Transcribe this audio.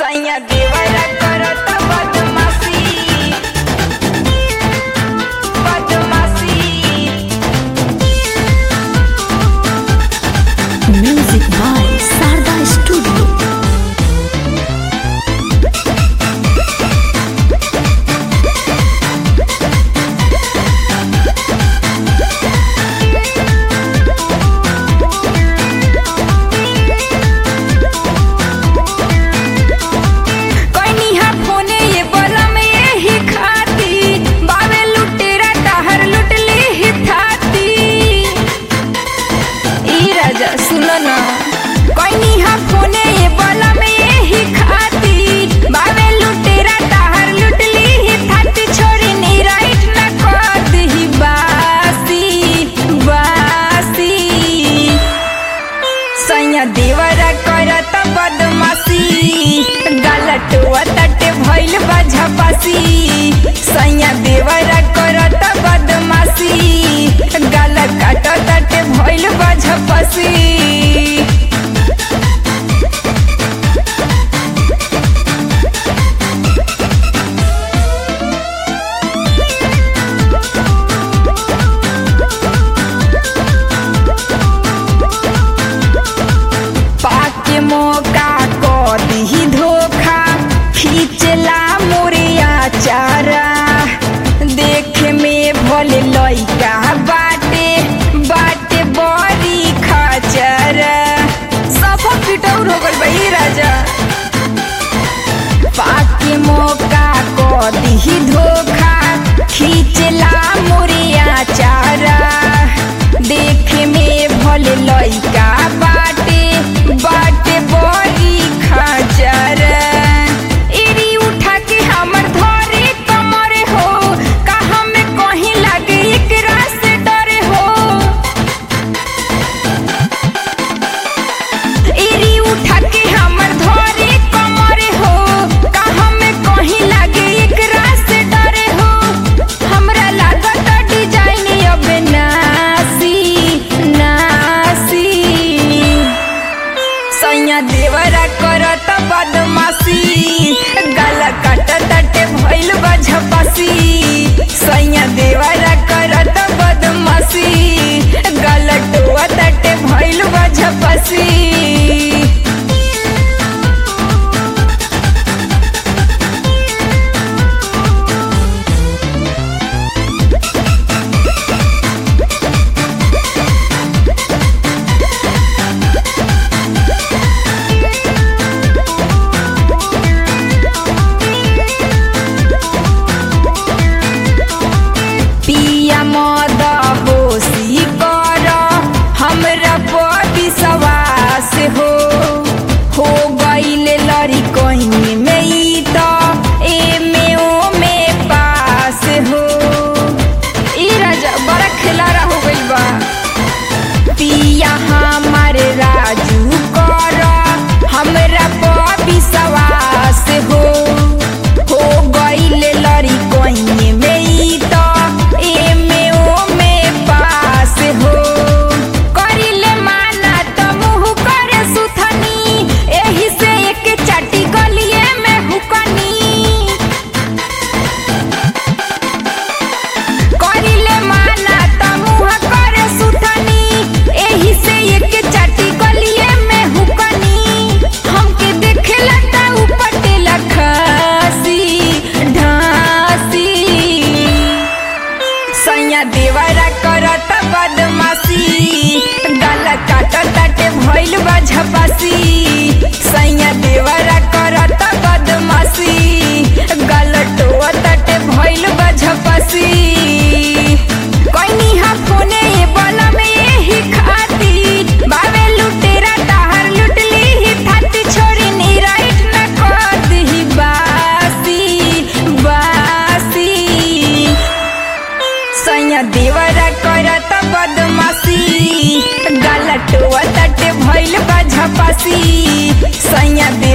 सैया देवरा करत बदमाशी बदमाशी Music by Sarda Studio. कइनी हा फोने ये बलम एही खाती बावे लुटेरा तहर लुटली ही थाती ई राजा सुन न कइनी हा फोने ये बलम एही खाती बावे लुटेरा तहर लुटली ही थाती छोरी नी राइट न कर दही बासी बासी सैया देवरा करत बदमाशी गलटुआ तटे भइल बा झपासी सैया देवरा करत बदमाशी गल काट तटे भइल बा झपासी पाके मौका को दी धोखा खींचला मोरिया चारा देखे में भले लइका बाटे बाटे बड़ी खाचरा सब पिटौर हो गइल बा ई राजा पाके मौका को दी धोखा खींचला मोरिया चारा देखे में भले लइका बाटे बाटे बड़ी खाचर एरी उठा के हमर धरे कमर हो कहाँ में कहीं लगे एकरा से डरे हो एरी उठा के हमर धरे कमर हो कहाँ में कहीं लगे एकरा से डरे हो हमरा लागत डिजाइन अब नासी नासी सैया देवरा करत बदमाशी गला काट तटे भइल बा झपासी सैया देवरा करत बदमाशी गलटुआ तटे भइल बा झपासी पिया मद होशी कर हमरा पर विश्वास हो हो गईल लड़ी कहीं में ई त एमे ओमे पास हो ई राजा बड़ा खिलारा हो गइल बा पिया हमारे राजू कर हमरा पर विश्वास हो हो गईल लड़ी कहीं में ई त एमे ओमे पास हो करिले माना त मुँह करे सुथनी एही से एक चाटी गलिए में हुकनी करिले माना त मुँह करे सुथनी एही से एक चाटी गलिए में हुकनी हमके देखेला त उपटेला खासी ढासी सैया देवरा करत बदमाशी गला काट ताटे भइल बा झपासी सैया देवरा करत बदमाशी गलटुआ ताटे भइल बा झपासी कइनी हा फोने ये बला में एही खाती बावे लुटेरा ताहर लुटली ही थाती छोरी नी राइट न कर दही बासी बासी सैया देवरा करत बदमाशी गलटुआ तटे भइल बा झपासी सैया दे